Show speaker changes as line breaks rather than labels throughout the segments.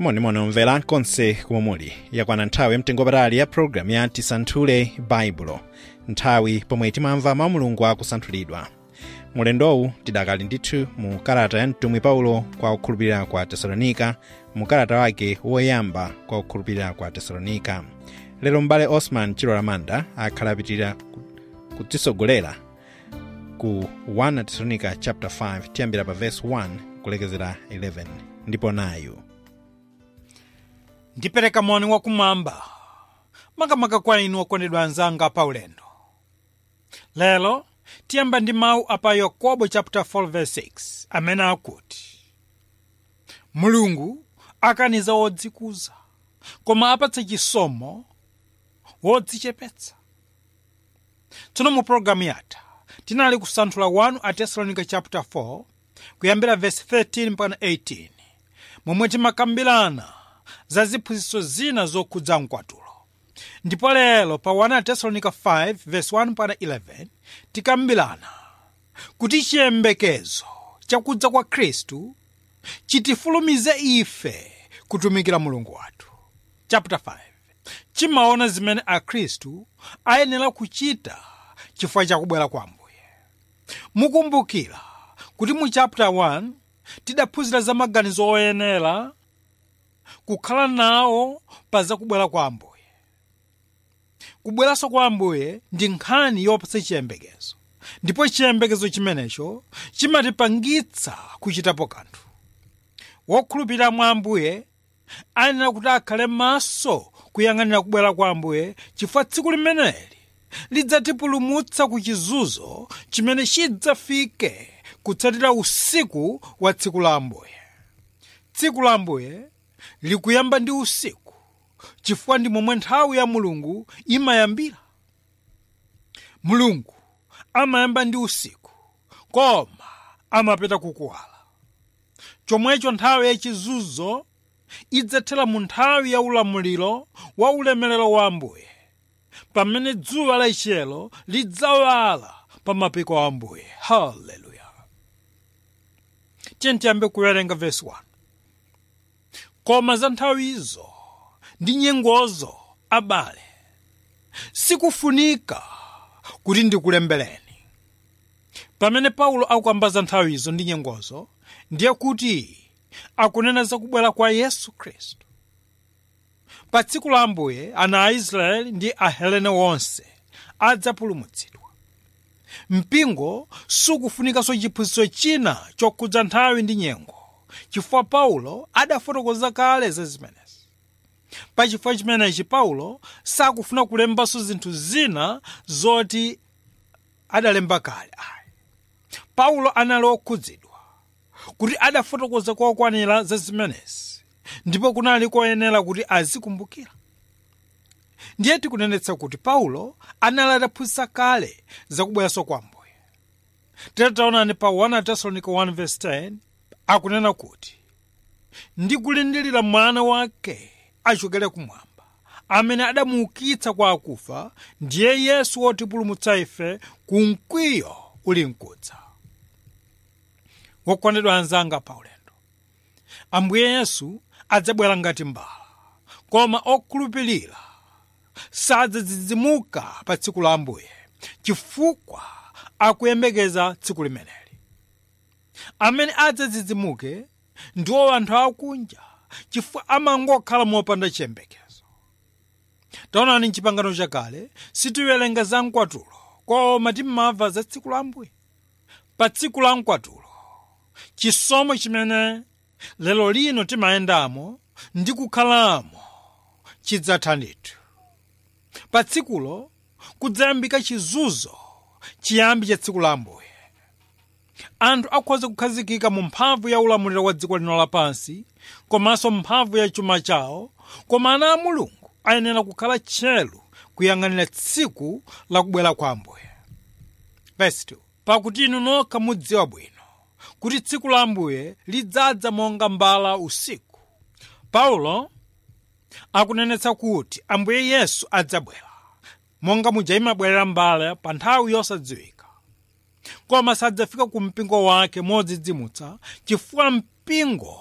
monimoni omvera konse komwe muli yakwana nthawi yamtengopatali ya pologalamu ya tisanthule baibulo nthawi pomwe timamva mawu a mulungu akusanthulidwa mulendowu tidakali ndithu mu kalata ya mtumwi paulo kwa okhulupirira kwa tesalonika mu kalata wake woyamba kwa okhulupirira kwa tesalonika lero m'bale osman chilola manda akhala apitirira kutisogolera ku 1 tesalonika chapter 5 tiyambira pa verse 1 kulekezera 11 ndipo nayu
ndipereka moni wakumwamba makamaka kwa inu okondedwa anzanga pa ulendo lero tiyamba ndi mawu apa yakobo chapter 4 verse 6 amene akuti mulungu akaniza wodzikuza koma apatsa chisomo wodzichepetsa tsono mu pologalamu yatha tinali kusanthula 1 a tesalonica chapter 4 kuyambira verse 13 mpaka 18 momwe timakambirana za ziphunzitso zina zokhudza mkwatulo ndipo lero pa 1 tesalonica 5 verse 1 mpaka 11 tikambirana kuti chiyembekezo chakudza kwa khristu chitifulumize ife kutumikira mulungu wathu chapter 5 chimaona zimene akhristu ayenera kuchita chifukwa chakubwera kwa ambuye mukumbukira kuti mu chapter 1 tidaphunzira za maganizo oyenera kukhala nawo pa zakubwera kwa ambuye kubweranso kwa ambuye ndi nkhani yopatsa chiyembekezo ndipo chiyembekezo chimenecho chimatipangitsa kuchitapo kanthu wokhulupirira mwa ambuye ayenera kuti akhale maso kuyang'anira kubwera kwa ambuye chifukwa tsiku limeneli lidzatipulumutsa ku chizunzo chimene chidzafike kutsatira usiku wa tsiku la ambuye tsiku la ambuye likuyamba ndi usiku chifukwa ndi momwe nthawi ya mulungu imayambira mulungu amayamba ndi usiku koma amapeta kukuwala chomwecho nthawi yachizunzo idzathera mu nthawi ya ulamuliro wa ulemerero wa ambuye pamene dzuwa lachiyero lidzawala pa mapiko a ambuye haleluya tiyambe kuwerenga vesi 1 koma za nthawizo ndi nyengozo abale sikufunika kuti ndikulembereni pamene paulo akukamba za nthawizo ndi nyengozo ndiye kuti akunena za kubwera kwa yesu khristu pa tsiku la ambuye ana a israeli ndi ahelene wonse adzapulumutsidwa mpingo sukufunikanso chiphunzitso china chokhudza nthawi ndi nyengo chifukwa paulo adafotokoza kale za zimenezi pa chifukwa chimenechi paulo sakufuna kulembanso zinthu zina zoti adalemba kale ayi paulo anali okhudzidwa kuti adafotokoza kokwanira za zimenezi ndipo kunali koyenera kuti azikumbukira ndiye tikunenetsa kuti paulo anali adaphunzitsa kale zakubweranso kwa ambuye titaonani pa 1 tesalonica 1:10 akunena kuti ndikulindilira mwana wake achokere kumwamba amene adamuukitsa kwa akufa ndiye yesu wotipulumutsa ife ku mkwiyo uli mkudza wokondedwa anzanga pa ulendo ambuye yesu adzabwera ngati mbala koma okhulupirira sadzadzidzimuka pa tsiku la ambuye chifukwa akuyembekeza tsiku limeneli amene adzadzidzimuke ndiwo anthu akunja chifukwa amangokhala mopanda chiyembekezo taonani mchipangano chakale sitiwerenga za mkwatulo koma timamva za tsiku la ambuye pa tsiku la mkwatulo chisomo chimene lero lino timayendamo ndi kukhalamo chidzatha ndithu pa tsikulo kudzayambika chizunzo chiyambi cha tsiku la ambuye anthu akhoza kukhazikika mu mphamvu ya ulamuliro wa dziko lino lapansi komanso mphamvu ya chuma chawo koma ana a mulungu ayenera kukhala tcheru kuyang'anira tsiku la kubwera kwa ambuye Verse 2. pakuti inu nokha mudziwa bwino kuti tsiku la ambuye lidzadza monga mbala usiku paulo akunenetsa kuti ambuye yesu adzabwera monga muja imabwerera mbala pa nthawi yosadziwika koma sadzafika ku mpingo wake modzidzimutsa chifukwa mpingo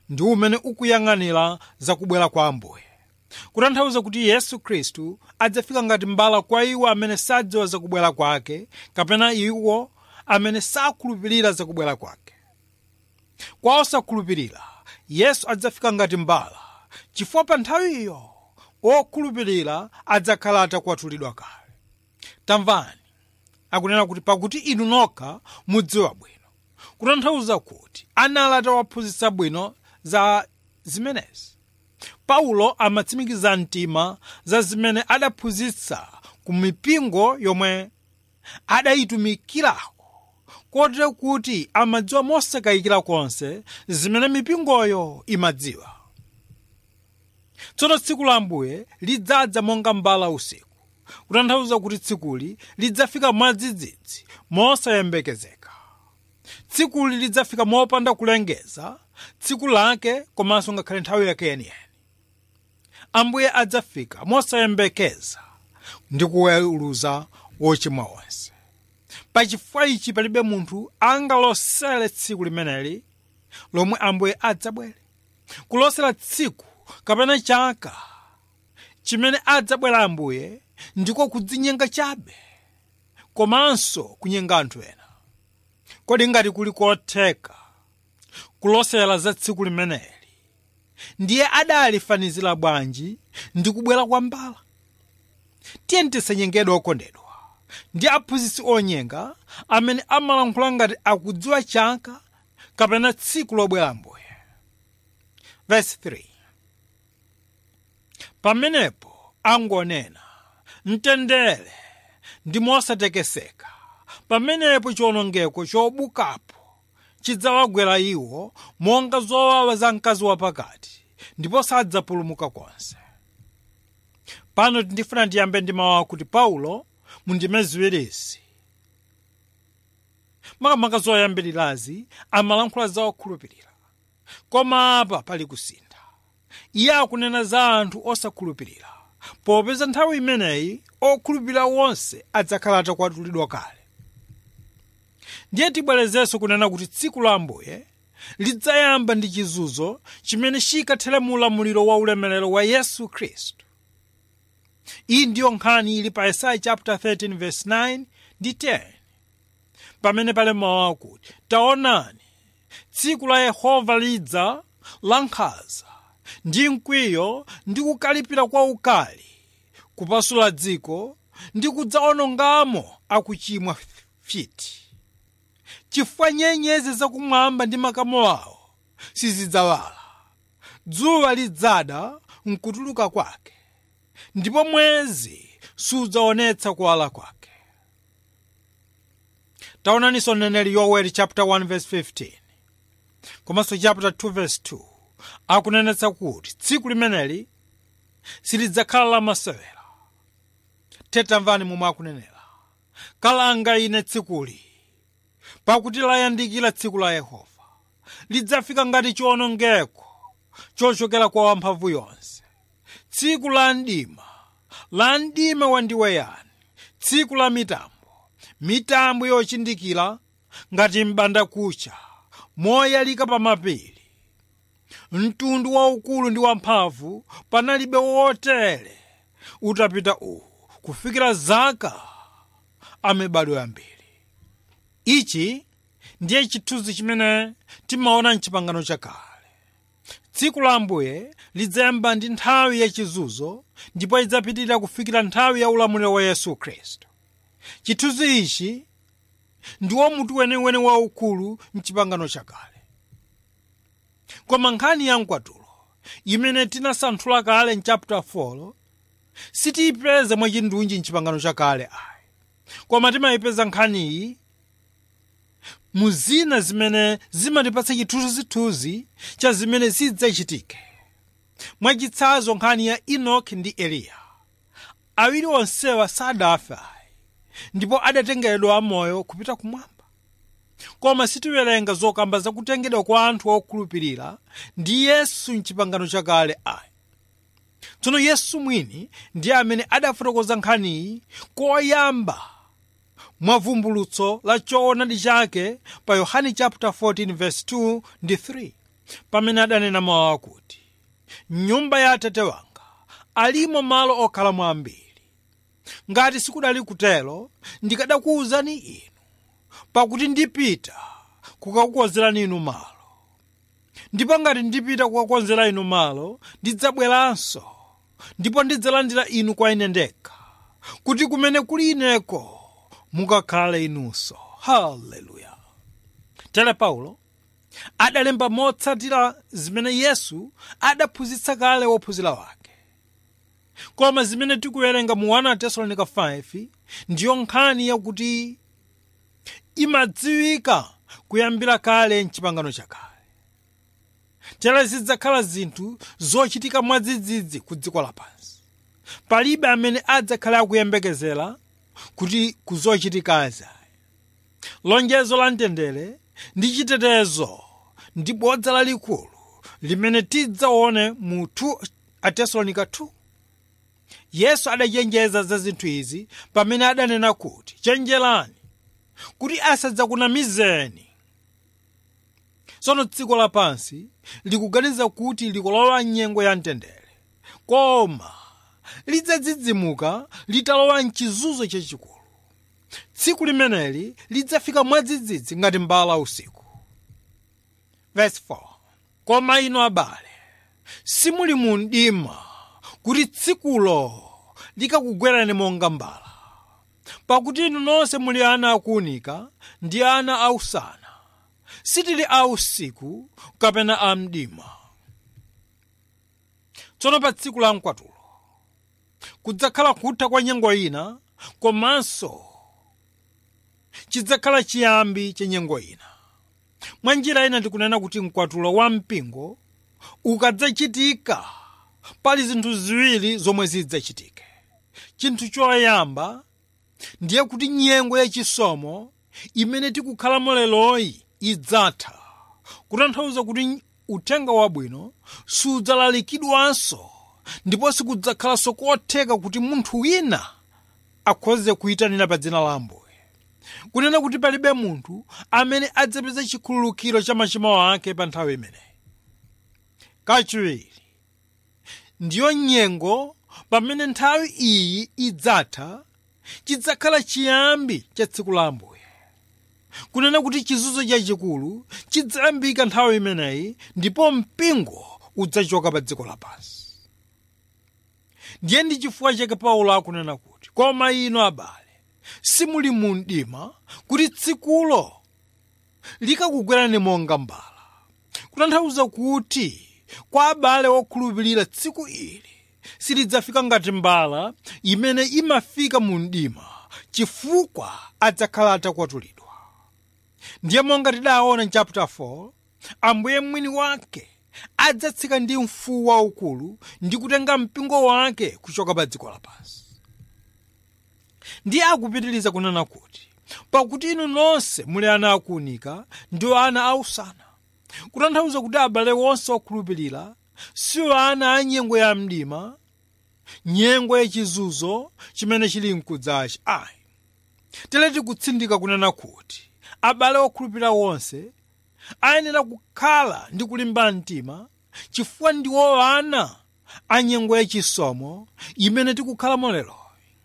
ndi umene ukuyang'anira zakubwera kwa ambuye kutanthauza kuti yesu khristu adzafika ngati mbala kwa iwo amene sadziwa zakubwera kwake kapena iwo amene sakhulupirira zakubwera kwake kwa osakhulupirira yesu adzafika ngati mbala chifukwa pa nthawiyo okhulupirira adzakhala atakwatulidwa kale tamvani akunena kuti pakuti inu nokha mudziwa bwino kutanthauza kuti anali atawaphunzitsa bwino za zimenezi paulo amatsimikiza mtima za zimene adaphunzitsa ku mipingo yomwe adayitumikirako kotero kuti amadziwa mosakayikira konse zimene mipingoyo imadziwa tsono tsiku la ambuye lidzadza monga mbala usiku kutanthauza kuti tsikuli lidzafika mwadzidzidzi mosayembekezeka tsikuli lidzafika mopanda kulengeza tsiku lake komanso ngakhale nthawi yake yeniyeni ambuye adzafika mosayembekeza ndi kuweruza wochimwa wonse pachifukwa ichi palibe munthu angalosere tsiku limeneli lomwe ambuye adzabwere kulosera tsiku kapena chaka chimene adzabwera ambuye ndiko kudzinyenga chabe komanso kunyenga anthu ena kodi ngati kuli kotheka kulosera za tsiku limeneli ndiye adalifanizira bwanji ndi kubwera kwa mbala tiye tisanyengedwe okondedwa ndi aphunzitsi onyenga amene amalankhula ngati akudziwa chaka kapena tsiku lobwera ambuye verse 3 pamenepo angonena mtendere ndi mosatekeseka pamenepo chiwonongeko chobukapo chidzawagwera iwo monga zowawa za mkazi wapakati ndipo sadzapulumuka konse pano ndifuna ndiyambe ndi mawu akuti paulo mundime ziwirizi makamaka zoyambirirazi amalankhula za okhulupirira koma apa pali kusintha iye akunena za anthu osakhulupirira popeza nthawi imeneyi okhulupirira wonse adzakhala atakwatulidwa kale ndiye tibwerezenso kunena kuti tsiku la ambuye lidzayamba ndi chizunzo chimene chikathere mu ulamuliro wa ulemerero wa yesu khristu iyi ndiyo nkhani ili pa yesaya chapter 13 verse 9 ndi 10 pamene pali mawu akuti taonani tsiku la yehova lidza lankhanza ndi mkwiyo ndi kukalipira kwa ukali kupasula dziko ndi kudzawonongamo akuchimwa fiti chifukwa nyenyezi zakumwamba ndi makamo awo sizidzawala dzuwa lidzada mkutuluka kwake ndipo mwezi sudzaonetsa kuwala kwake taonaninso mneneri yoweli chapter 1 verse 15 komanso chapter 2 verse 2 akunenetsa kuti tsiku limeneli silidzakhala lamasewera tamvani momwe akunenera kalanga ine tsikuli pakuti layandikira tsiku la yehova lidzafika ngati chiwonongeko chochokera kwa wamphamvu yonse tsiku la mdima la mdima wandiweyani tsiku la mitambo mitambo yochindikira ngati m'bandakucha moyalika pa mapiri mtundu waukulu ndi wamphamvu panalibe wotere utapita uwu kufikira zaka amibado yambiri ichi ndiye chithunzi chimene timaona mchipangano chakale tsiku la ambuye lidzayamba ndi nthawi yachizunzo ndipo idzapitirira kufikira nthawi ya ulamuliro wa yesu khristu chithunzi ichi ndiwo mutu weniweni waukulu mchipangano chakale koma nkhani ya mkwatulo imene tinasanthula kale mchapter 4 sitiyipeza mwachindunji mchipangano chakale ayi koma timayipeza nkhaniyi mu zina zimene zimatipatsa chithunzithunzi cha zimene zidzachitike mwachitsanzo nkhani ya enoki ndi eliya awiri onsewa sadafe ayi ndipo adatengedwa amoyo kupita kumwamba koma sitiwerenga zokamba zakutengedwa kwa anthu okhulupirira ndi yesu mchipangano chakale ayi tsono yesu mwini ndiye amene adafotokoza nkhaniyi koyamba mwavumbulutso la choonadi chake pa yohane chapter 14 verse 2 ndi 3 pamene adanena mawu akuti nyumba ya atate wanga alimo malo okhalamo ambiri ngati sikudali kutero ndikadakuwuzani inu pakuti ndipita kukakukonzerani inu malo ndipo ngati ndipita kukakonzera inu malo ndidzabweranso ndipo ndidzalandira inu kwa ine ndekha kuti kumene kuli ineko mukakhale inunso haleluya tere paulo adalemba motsatira zimene yesu adaphunzitsa kale wophunzira wake koma zimene tikuwerenga mu 1 tesalonika 5 ndiyo nkhani yakuti imadziwika kuyambira kale mchipangano chakale tere zidzakhala zinthu zochitika mwadzidzidzi ku dziko lapansi palibe amene adzakhale akuyembekezera kuti kuzochitikazi lonjezo la mtendere ndi chitetezo ndi bodza lalikulu limene tidzaone mu 2 atesalonika 2 yesu adachenjeza za zinthu izi pamene adanena kuti chenjerani kuti asadzakunamizeni tsono dziko lapansi likuganiza kuti likulowa nyengo ya mtendere koma lidzadzidzimuka litalowa mchizunzo chachikulu tsiku limeneli lidzafika mwadzidzidzi ngati mbala usiku Verse 4. koma inu abale simuli mu mdima kuti tsikulo likakugwerani monga mbala pakuti inu nonse muli ana akuunika ndi ana ausana sitili a usiku kapena a mdima tsono pa tsiku la mkwatulo kudzakhala kutha kwa nyengo ina komanso chidzakhala chiyambi cha nyengo ina mwa njira ina tikunena kuti mkwatulo wa mpingo ukadzachitika pali zinthu ziwiri zomwe zidzachitike chinthu choyamba ndiye kuti nyengo yachisomo imene tikukhalamo leroyi idzatha kutanthauza kuti uthenga wabwino sudzalalikidwanso ndipo sikudzakhalanso kotheka kuti munthu wina akhoze kuyitanira pa dzina la ambuye kunena kuti palibe munthu amene adzapeza chikhululukiro cha machimo ake pa nthawi imeneyi kachiwiri ndiyo nyengo pamene nthawi iyi idzatha chidzakhala chiyambi cha tsiku la ambuye kunena kuti chizunzo chachikulu chidzayambika nthawi imeneyi ndipo mpingo udzachoka pa dziko lapansi ndiye ndi chifukwa chake paulo akunena kuti koma inu abale simuli mu mdima kuti tsikulo likakugwerani monga mbala kutanthauza kuti kwa abale okhulupirira tsiku ili silidzafika ngati mbala imene imafika mu mdima chifukwa adzakhala atakwatulidwa ndiye monga tidaona mchapter 4 ambuye mwini wake adzatsika ndi mfuwu waukulu ndi kutenga mpingo wake kuchoka pa dziko lapansi ndiye akupitiriza kunena kuti pakuti inu nonse muli ana akuunika ndi ana ausana kutanthauza kuti abale onse okhulupirira siwo ana a nyengo ya mdima nyengo yachizunzo chimene chili mkudzachi ayi tere tikutsindika kunena kuti abale okhulupirira wonse ayenera kukhala ndi kulimba mtima chifukwa ndiwo ana a nyengo yachisomo imene tikukhalamo lero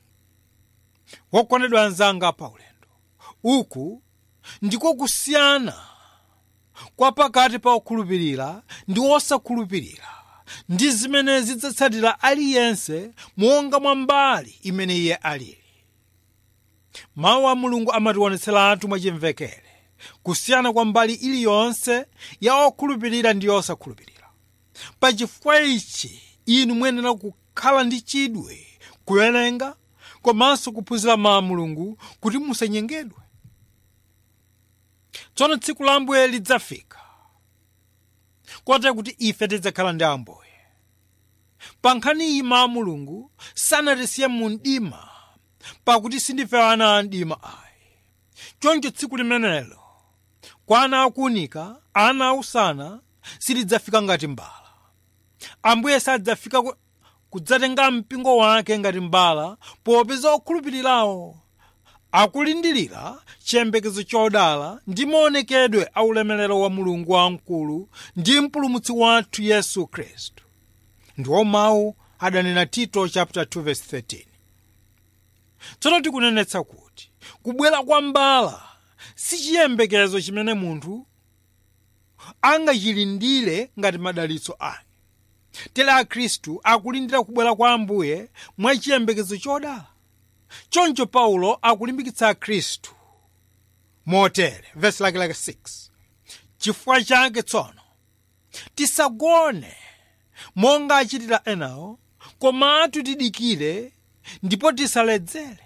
wokondedwa anzanga pa ulendo uku ndiko kusiyana kwa pakati pa okhulupirira ndi osakhulupirira ndi zimene zidzatsatira aliyense monga mwa mbali imene iye alili mawu a mulungu amationetseratu mwachimvekere kusiyana kwa mbali iliyonse ya okhulupirira ndi osakhulupirira pachifukwa ichi inu muyenera kukhala ndi chidwi kuwerenga komanso kuphunzira mawu a mulungu kuti musanyengedwe tsono tsiku la ambuye lidzafika kotero kuti ife tidzakhala ndi ambuye pa nkhani iyi mawu a mulungu sanatisiye mu mdima pakuti sindife ana a mdima ayi choncho tsiku limenelo kwa ana akuunika ana ausana silidzafika ngati mbala ambuye sadzafika kudzatenga mpingo wake ngati mbala popeza okhulupirirawo akulindirira chiyembekezo chodala ndi maonekedwe a ulemerero wa mulungu wamkulu ndi mpulumutsi wathu yesu khristu ndiwo mawu adanena tito chapter 2 verse 13 tsono tikunenetsa kuti kubwera kwa mbala si chiyembekezo chimene munthu angachilindire ngati madalitso ake tere akhristu akulindira kubwera kwa ambuye mwa chiyembekezo chodala choncho paulo akulimbikitsa akhristu motere vesi lake lake 6 chifukwa chake tsono tisagone monga achitira enawo komatu tidikire ndipo tisaledzere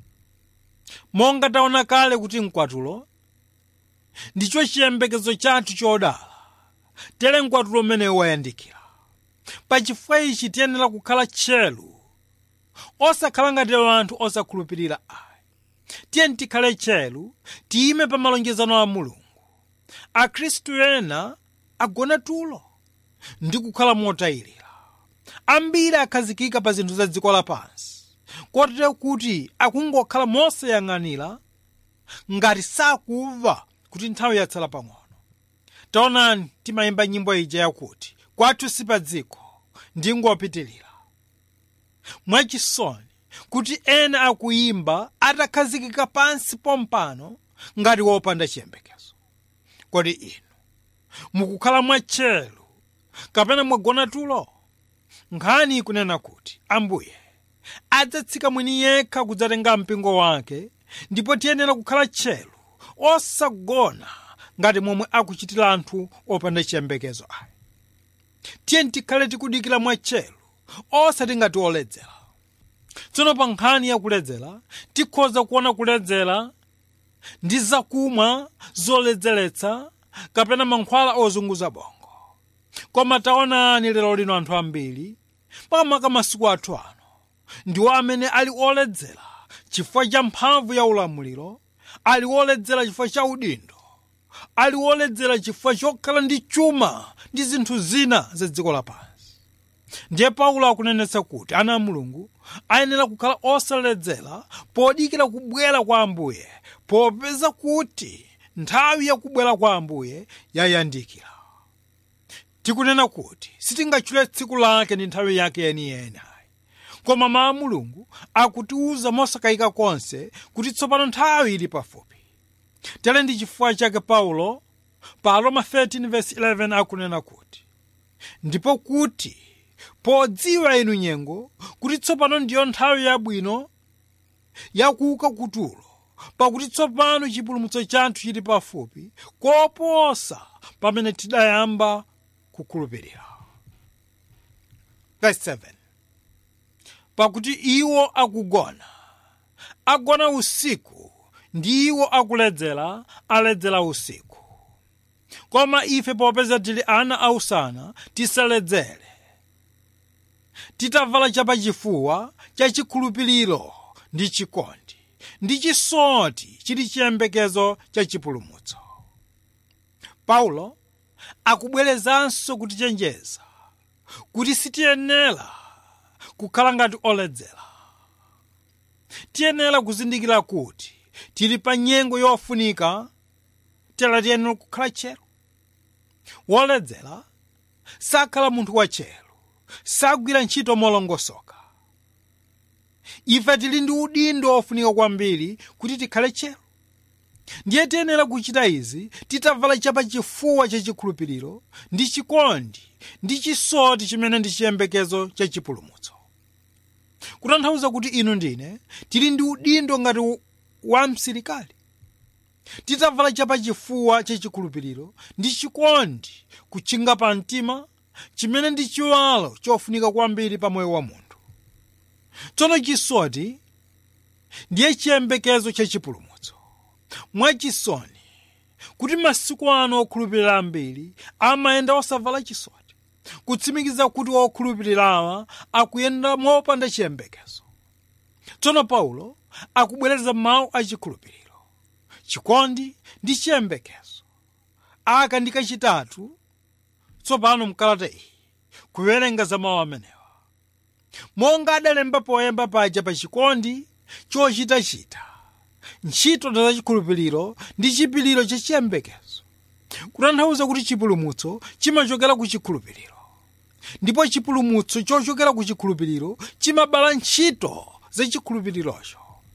monga taona kale kuti mkwatulo ndicho chiyembekezo chathu chodala tere mkwatulo umenewu wayandikira pachifukwa ichi tiyenera kukhala tcheru osakhala ngati anthu osakhulupirira ayi tiyeni tikhale tcheru tiyime pa malonjezano a mulungu akhristu ena agona tulo ndi kukhala motayirira ambiri akhazikika pa zinthu za dziko lapansi kotero kuti akungokhala mosayang'anira ngati sakumva kuti nthawi yatsala pang'ono taonani timayimba nyimbo ija yakuti kwathu si pa dziko ndingopitirira mwachisoni kuti ena akuyimba atakhazikika pansi pompano ngati wopanda chiyembekezo kodi inu mukukhala mwatcheru kapena mwagona tulo nkhani ikunena kuti ambuye adzatsika mwini yekha kudzatenga mpingo wake ndipo tiyenera kukhala tcheru osagona ngati momwe akuchitira anthu opanda chiyembekezo ayi tiyeni tikhale tikudikira mwatcheru osati ngati oledzera tsono pa nkhani ya kuledzera tikhoza kuona kuledzera ndi zakumwa zoledzeretsa kapena mankhwala ozunguza bongo koma taonani lero lino anthu ambiri makamaka masiku athu ano ndiwo amene ali oledzera chifukwa cha mphamvu ya ulamuliro ali oledzera chifukwa cha udindo ali oledzera chifukwa chokhala ndi chuma ndi zinthu zina za dziko lapansi ndiye paulo akunenetsa kuti ana a mulungu ayenera kukhala osaledzera podikira kubwera kwa ambuye popeza kuti nthawi yakubwera kwa ambuye yayandikira tikunena kuti sitingatchule tsiku lake ndi nthawi yake yeniyeni koma mawu a mulungu akutiwuza mosakayika konse kuti tsopano nthawi ili pafupi tere ndi chifukwa chake paulo pa roma 13:11 akunena kuti ndipo kuti podziwa inu nyengo kuti tsopano ndiyo nthawi yabwino yakuuka kutulo pakuti tsopano chipulumutso chathu chili pafupi koposa pamene tidayamba kukhulupirira verse 7 pakuti iwo akugona agona usiku ndi iwo akuledzera aledzera usiku koma ife popeza tili ana ausana tisaledzere titavala chapachifuwa cha chikhulupiriro ndi chikondi ndi chisoti chili chiyembekezo cha chipulumutso paulo akubwerezanso kutichenjeza kuti sitiyenera kukhala ngati oledzera tiyenera kuzindikira kuti tili pa nyengo yofunika tera tiyenera kukhala tcheru woledzera sakhala munthu watcheru sagwira ntchito molongosoka ife tili ndi udindo ofunika kwambiri kuti tikhale tcheru ndiye tiyenera kuchita izi titavala chapachifuwa chachikhulupiriro ndi chikondi ndi chisoti chimene ndi chiyembekezo cha chipulumutso kutanthauza kuti inu ndine tili ndi udindo ngati wa msilikali titavala chapachifuwa chachikhulupiriro ndi chikondi kutchinga pa mtima chimene ndi chiwalo chofunika kwambiri pa moyo wa munthu tsono chisoti ndiye chiyembekezo cha chipulumutso mwachisoni kuti masiku ano okhulupirira ambiri amayenda osavala chisoti kutsimikiza kuti okhulupirirawa akuyenda mopanda chiyembekezo tsono paulo akubwereza mawu achikhulupiriro chikondi ndi chiyembekezo aka ndi kachitatu tsopano mkalata iyi kuwerenga za mawu amenewa monga adalemba poyamba paja pa chikondi chochitachita ntchito za chikhulupiriro ndi chipiliro chachiyembekezo kutanthauza kuti chipulumutso chimachokera ku chikhulupiriro ndipo chipulumutso chochokera ku chikhulupiriro chimabala ntchito za chikhulupirirocho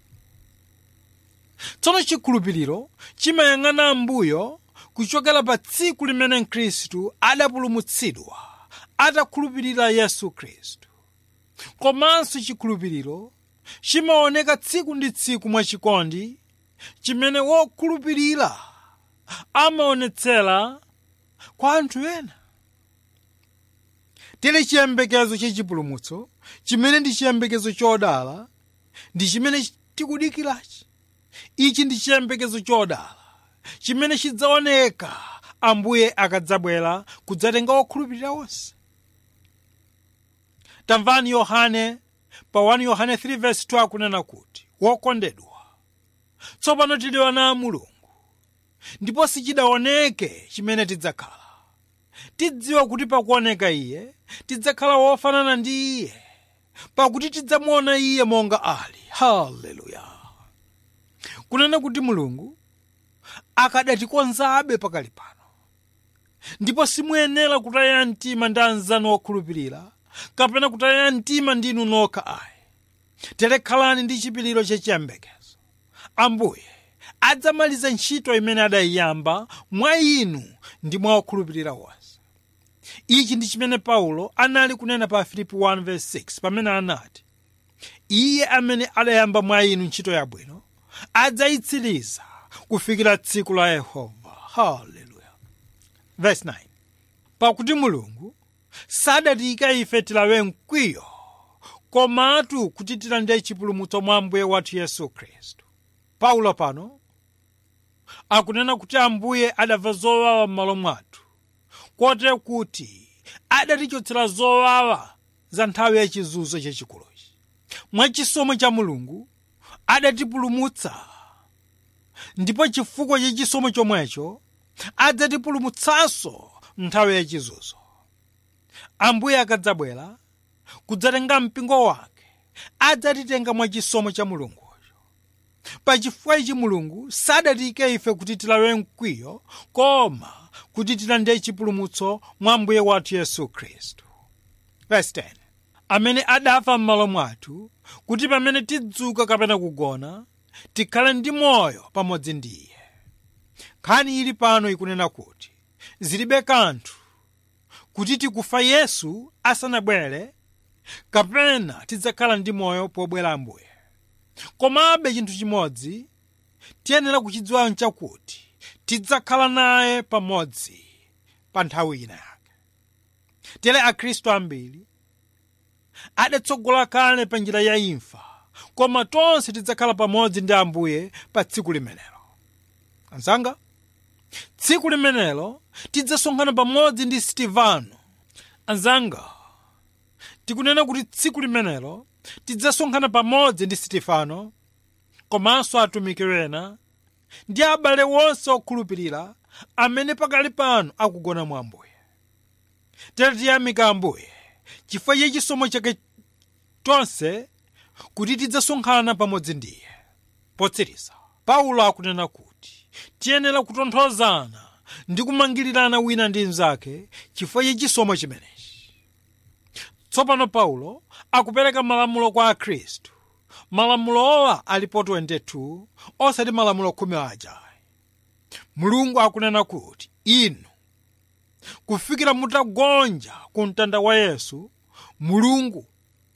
tsono chikhulupiriro chimayang'ana ambuyo kuchokera pa tsiku limene khristu adapulumutsidwa atakhulupirira yesu khristu komanso chikhulupiriro chimaoneka tsiku ndi tsiku mwachikondi chimene wokhulupirira amaonetsera kwa anthu ena tere chiyembekezo chachipulumutso chimene ndi chiyembekezo chodala ndi chimene tikudikirachi ichi ndi chiyembekezo chodala chimene chidzaoneka ambuye akadzabwera kudzatenga wokhulupirira onse tamvani yohane pa 1 yohane 3:2 akunena kuti wokondedwa tsopano tili ana a mulungu ndipo sichidaoneke chimene tidzakhala tidziwa kuti pakuoneka iye tidzakhala wofanana ndi iye pakuti tidzamuona iye monga ali haleluya kunena kuti mulungu akadatikonzabe pakali pano ndipo simuyenera kutaya mtima ndi anzanu okhulupirira kapena kutaya mtima ndinu nokha ayi tere khalani ndi chipiliro chachiyembekezo ambuye adzamaliza ntchito imene adayiyamba mwa inu ndi mwa okhulupirira onse ichi ndi chimene paulo anali kunena pa filipi 1:6 pamene anati iye amene adayamba mwa inu ntchito yabwino adzayitsiriza kufikira tsiku la yehova haleluya verse 9 pakuti mulungu sadatiyika ife tilawe mkwiyo komatu kuti tilandire chipulumutso mwa ambuye wathu yesu khristu paulo pano akunena kuti ambuye adamva zowawa m'malo mwathu kote kuti adatichotsera zowawa za nthawi yachizunzo chachikuluchi mwachisomo cha mulungu adatipulumutsa ndipo chifukwa cha chisomo chomwecho adzatipulumutsanso nthawi yachizunzo ambuye akadzabwera kudzatenga mpingo wake adzatitenga mwa chisomo cha mulungucho pachifukwa ichi mulungu sadatiyike ife kuti tilawe mkwiyo koma kuti tilandire chipulumutso mwa ambuye wathu yesu khristu verse 10 amene adafa m'malo mwathu kuti pamene tidzuka kapena kugona tikhale ndi moyo pamodzi ndi iye nkhani ili pano ikunena kuti zilibe kanthu kuti tikufa yesu asanabwere kapena tidzakhala ndi moyo pobwera ambuye komabe chinthu chimodzi tiyenera kuchidziwa nchakuti tidzakhala naye pamodzi pa nthawi ina yake tere akhristu ambiri adatsogola kale pa njira ya imfa koma tonse tidzakhala pamodzi ndi ambuye pa tsiku limenelo anzanga tsiku limenelo tidzasonkhana pamodzi ndi sitivano anzanga tikunena kuti tsiku limenelo tidzasonkhana pamodzi ndi sitifano komanso atumiki ena ndi abale wonse okhulupirira amene pakali pano akugona mwa ambuye tere tiyamika ambuye chifukwa cha chisomo chake tonse kuti tidzasonkhana pamodzi ndiye potsiriza paulo akunena kuti tiyenera kutonthozana ndi kumangirirana wina ndi mnzake chifukwa cha chisomo chimenechi tsopano paulo akupereka malamulo kwa akhristu malamulowa alipo 22 osati malamulo khumi aja mulungu akunena kuti inu kufikira mutagonja ku mtanda wa yesu mulungu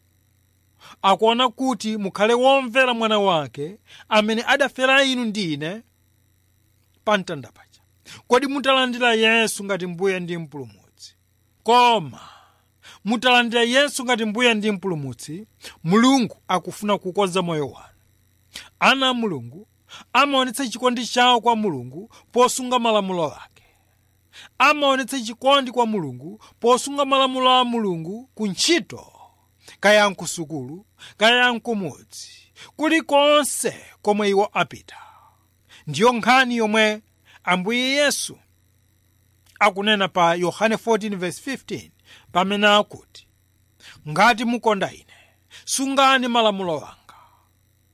akuona kuti mukhale womvera mwana wake amene adafera inu ndine pa mtanda paja kodi mutalandira yesu ngati mbuye ndi mpulumutsi koma mutalandira yesu ngati mbuye ndi mpulumutsi mulungu akufuna kukonza moyo wanu ana a mulungu amaonetsa chikondi chawo kwa mulungu posunga malamulo ake amaonetsa chikondi kwa mulungu posunga malamulo a mulungu ku ntchito kaya nkusukulu kaya nkumudzi kulikonse komwe iwo apita ndiyo nkhani yomwe ambuye yesu akunena pa yohane 14:15 pamene akuti ngati mukonda ine sungani malamulo anga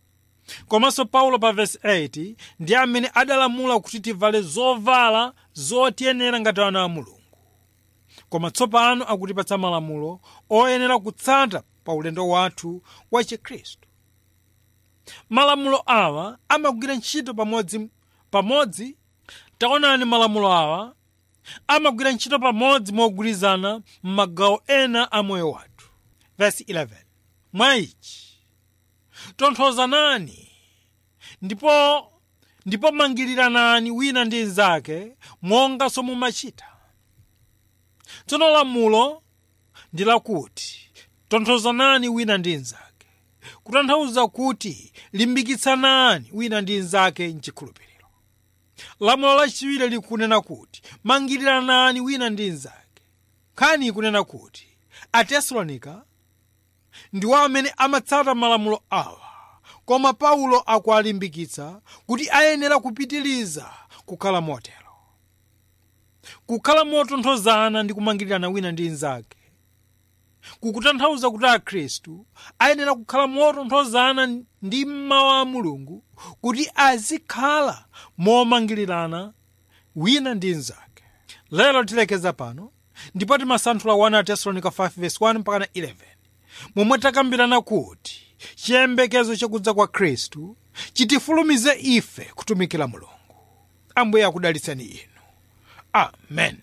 komanso paulo pa vesi 8 ndi amene adalamula kuti tivale zovala zotiyenera ngati ana a mulungu koma tsopano akutipatsa malamulo oyenera kutsata pa ulendo wathu wa chikhristu malamulo awa amagwira ntchito pamodzi pamodzi taonani malamulo awa amagwira ntchito pamodzi mogwirizana m'magawo ena a moyo wathu vesi 11 mwa ichi tonthozanani ndipo ndipo mangiriranani wina ndi mnzake monganso mumachita tsono lamulo ndi lakuti tonthozanani wina ndi mnzake kutanthauza kuti limbikitsanani wina ndi mnzake mchikhulupiriro lamulo lachiwiri likunena kuti mangiriranani wina ndi mnzake nkhani ikunena kuti atesalonika ndiwo amene amatsata malamulo awa koma paulo akuwalimbikitsa kuti ayenera kupitiliza kukhala motero kukhala motonthozana ndi kumangirirana wina ndi mnzake kukutanthauza kuti akhristu ayenera kukhala motonthozana ndi mawu a mulungu kuti azikhala momangirirana wina ndi mnzake lero tilekeza pano ndipo timasanthula 1 tesalonika 5:1 mpaka 11 momwe takambirana kuti chiyembekezo chakudza kwa khristu chitifulumize ife kutumikira mulungu ambuye akudalitseni inu amen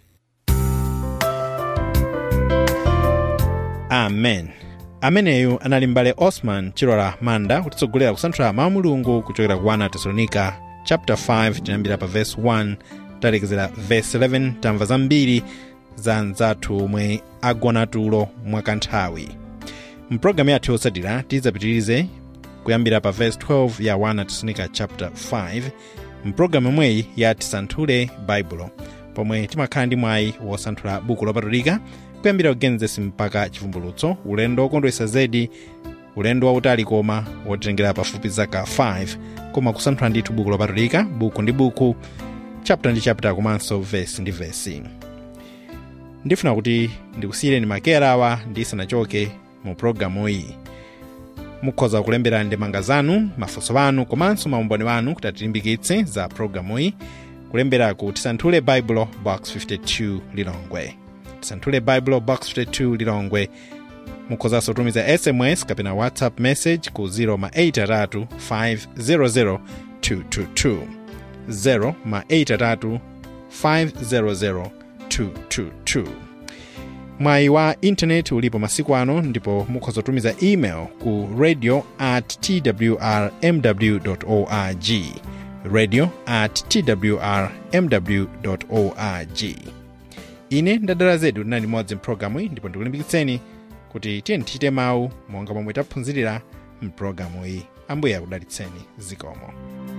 amen ameneyu anali mbale osman chilola manda kutitsogolera kusanthula mawu mulungu kuchokera ku 1 tesalonika chapter 5 tinayambira pa verse 1 talekezera verse 11 tamva zambiri za anzathu omwe agona tulo mwakanthawi mpulogalamu yathu yotsatira tidzapitirize kuyambira pa verse 12 ya 1 tesalonika chapter 5 mpulogalamu imweyi ya tisanthule baibulo pomwe timakhala ndi mwayi wosanthula buku lopatulika kuyambira kugenesis mpaka chivumbulutso ulendo wokondwetsa zedi ulendo wautali koma wotitengera pafupi zaka 5 koma kusanthula ndithu buku lopatulika buku ndi buku chapter ndi chapter komanso vesi ndi vesi ndifuna kuti ndikusiyireni makera awa ndisanachoke mu pologalamu iyi mukhoza kulembera ndemanga zanu mafunso anu komanso maumboni wanu kuti atilimbikitse za pologalamu iyi kulembera ku tisanthule baibulo box 52 lilongwe tisanthule baibulo box 52 lilongwe mukhozanso kutumiza sms kapena whatsapp message ku 0 ma 8 500 222 0 ma 8 500 222 mwayi wa intaneti ulipo masiku ano ndipo mukhoza kutumiza email ku radio at twrmw org radio at twrmw org ine ndadala zedu linali limodzi mpulogalamu iyi ndipo ndikulimbikitseni kuti tiyeni tichite mawu monga momwe taphunzirira mpulogalamu iyi ambuye akudalitseni zikomo